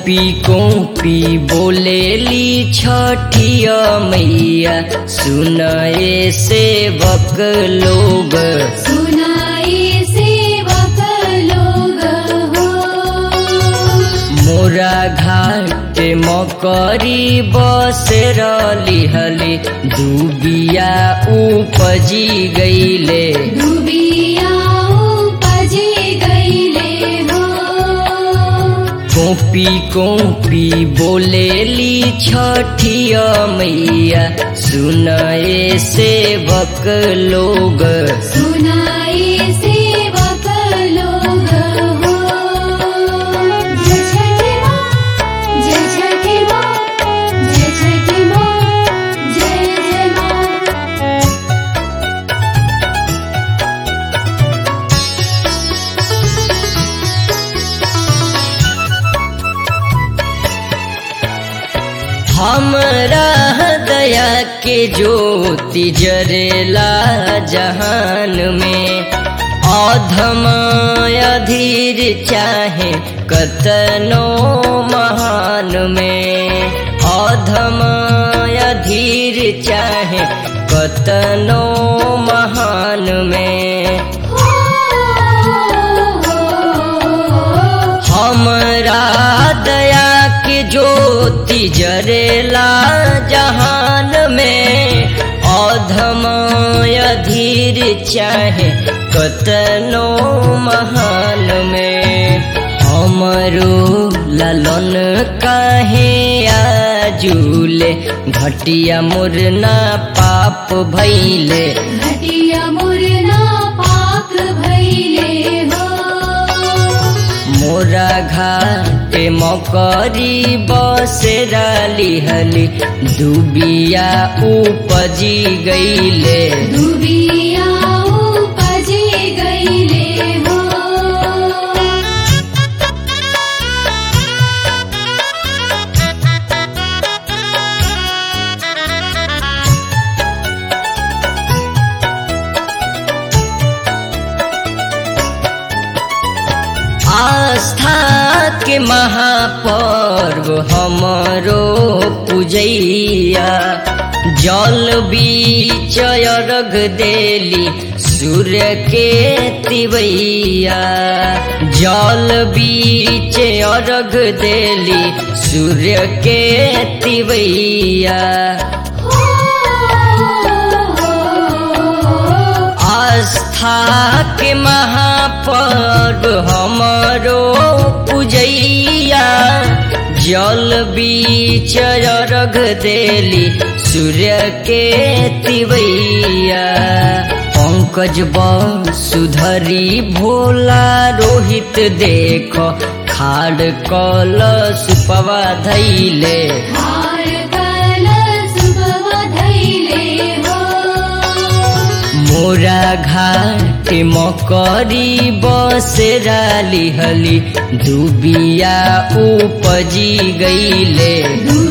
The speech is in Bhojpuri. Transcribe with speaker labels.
Speaker 1: कोपी कोपी बोलेली छठिया मैया सुनाए सेवक लोग
Speaker 2: सुनाई सेवक लोग हो
Speaker 1: मोरा घाट मकरी बसेर लिहले डूबिया उपजी गईले
Speaker 2: डुबिया उपजे गईले हो
Speaker 1: कोपी कोपी बोलेली छठिया मैया सुनाए सेवक लोग
Speaker 2: सुनाई सेवक लोग हो जय छठी माँ जय छठी माँ जय छठी माँ जय जय माँ
Speaker 1: हमरा दया के ज्योति जरेला जहान में अधम अधीर चाहे कतनो महान में अधम अधीर चाहे कतनो महान में हमरा दया के ज्योति जरेला जहान में अधम अधीर चाहे कतनो महान में हमरो ललन काहे आजूले घटिया मुरना पाप भैले
Speaker 2: घटिया मुरना पाक भैले हो
Speaker 1: मोरा घाटे मकरी बसेरा लिहली डूबिया उपजी गईले
Speaker 2: डुबिया उपजे गईले हो
Speaker 1: आस्था के महापर्व हमरो पूजैया जल बीच अर्घ देली सूर्य के तिवैया जल बीच अर्घ देली सूर्य के तिवैया आस्था के महापर्व हमरो पूजैया जल बीच अर्घ देली सूर्य के तिवैया पंकज सुधरी भोला रोहित देख खाड़ कल सुपवा धैले
Speaker 2: हार कलश धैले हो
Speaker 1: मोरा घाट मकरी बसेरा लिहली डूबिया उपजी गईले
Speaker 2: डुबिया